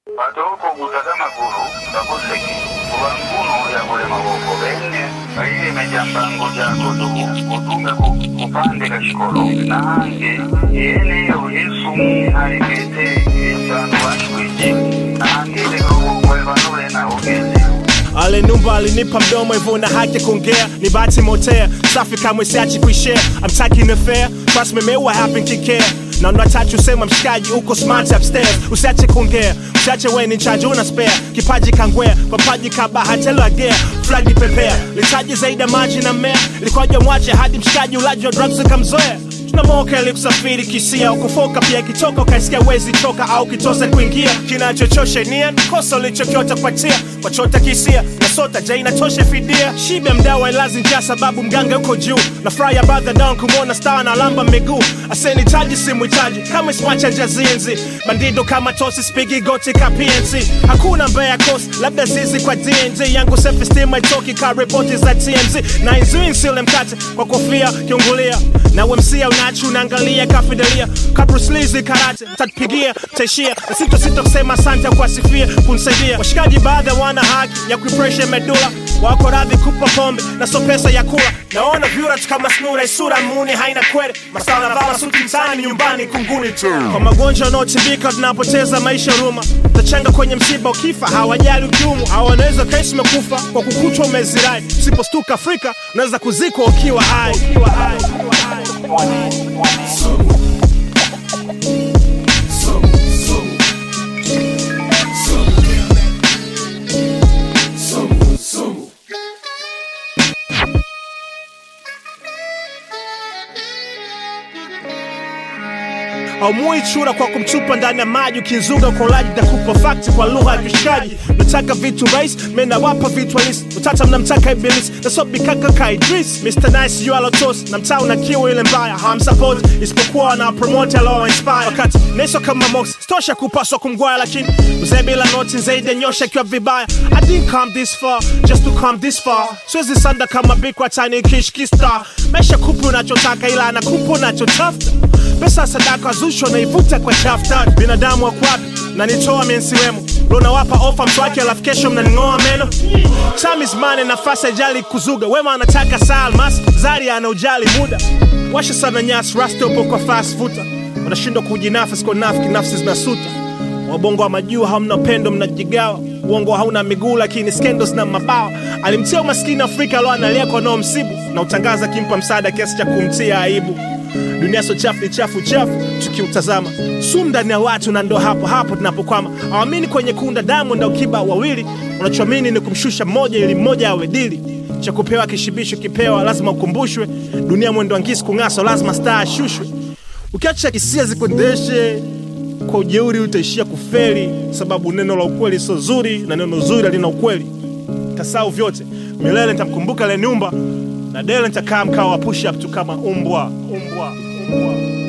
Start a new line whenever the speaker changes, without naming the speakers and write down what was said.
patoko kutaka magulu ngakoseki kuba nkunu yakole maboko bene kayilemeja mbango jako tuku utume ku- kupande kashikolo nange yeneyo yesu alikete esanu washwiji nange lekokokwevanule naogezi
alinumba alinipa mdomo hivyo na haki ya kuongea ni bahati motea safi kamwe siachi kuishare I'm taking the fair trust me mewa happen kikea na unatatu usema mshikaji uko smart upstairs usiache kuongea usiache we ni chaji una spare kipaji kangwea papaji kabahatelo agea flagi pepea litaji zaidi ya maji na mmea ilikuwaja mwache hadi mshikaji ulaji wa drugs ukamzoea tunamoka ili kusafiri kisia ukufoka pia kitoka ukaisikia wezi toka au kitose kuingia kinachochosha nia kosa ulichokiota kupatia wachota kisia nasota ja inatosha fidia shibe mdawa ilazi njaa sababu mganga uko juu na furaya badha down kumwona star na lamba miguu asenitaji simwitaji kama ismacha njazinzi bandido kama tosi spigi goti ka pnc hakuna mbea kosi labda zizi kwa dnz yangu self-esteem haitoki ka ripoti za tmz na inzui nsile mkate kwa kofia kiungulia na wemsia unachi unaangalia kafidelia kabruslizi karate tatupigia taishia na sito sito kusema asante kuwasifia kunisaidia washikaji baadhi wana haki ya kuipresha medula wako radhi kupa pombe na so pesa ya kula naona vyura tu kama snura isura muni haina kwere masala vala suti mtaani nyumbani kunguni tu kwa magonjwa yanaotibika tunapoteza maisha ruma tachanga kwenye msiba ukifa hawajali ukiumu au wanaweza kaishi umekufa kwa kukutwa umezirai usipostuka afrika unaweza kuzikwa ukiwa hai ukiwa hai ukiwa hai haumui chura kwa kumtupa ndani ya maji ukizuga kwa ulaji takupa fakti kwa lugha ya kishikaji nataka vitu rais menawapa vitu halisi utata mnamtaka ibilisi nasobikaka ka idris mr nice yu alotos na mtaa una kiu ile mbaya hawamsapoti isipokuwa wanapromote alowainspire wakati neso kama mox stosha kupaswa kumgwaya lakini mzee bila noti zaidi ya nyosha ikiwa vibaya i didn't come this far just to come this far siwezi sanda kama bikwa tani kishkista maisha kupi unachotaka ila anakupa unachotafuta pesa sadaka zusho naivuta kwa chafta binadamu wako wapi na nitoa mensiwemo lonawapa ofa mswake alafu kesho mnaning'oa meno time is money nafasi ajali kuzuga wema anataka saa almas zari ana ujali muda washa sana nyasi rasta upo kwa fast futa wanashindwa kujinafsi kwa nafiki nafsi zinasuta wabongo wa majuu hamna upendo mnajigawa uongo hauna miguu lakini scandals na mabawa alimtia umaskini afrika alo analia kwa nao msibu na utangaza akimpa msaada kiasi cha kumtia aibu dunia so chafu ni chafu chafu tukiutazama sumu ndani ya watu na ndo hapo hapo tunapokwama awamini kwenye kunda damu na ukiba wawili unachoamini ni kumshusha mmoja ili mmoja awe dili cha kupewa kishibisho kipewa lazima ukumbushwe dunia mwendo angisi kung'aswa lazima staa ashushwe ukiacha hisia zikuendeshe kwa ujeuri utaishia kufeli sababu neno la ukweli sio zuri na neno zuri halina ukweli tasau vyote milele nitamkumbuka leniumba na dele nitakaa mkao wa push up tu kama umbwa umbwa umbwa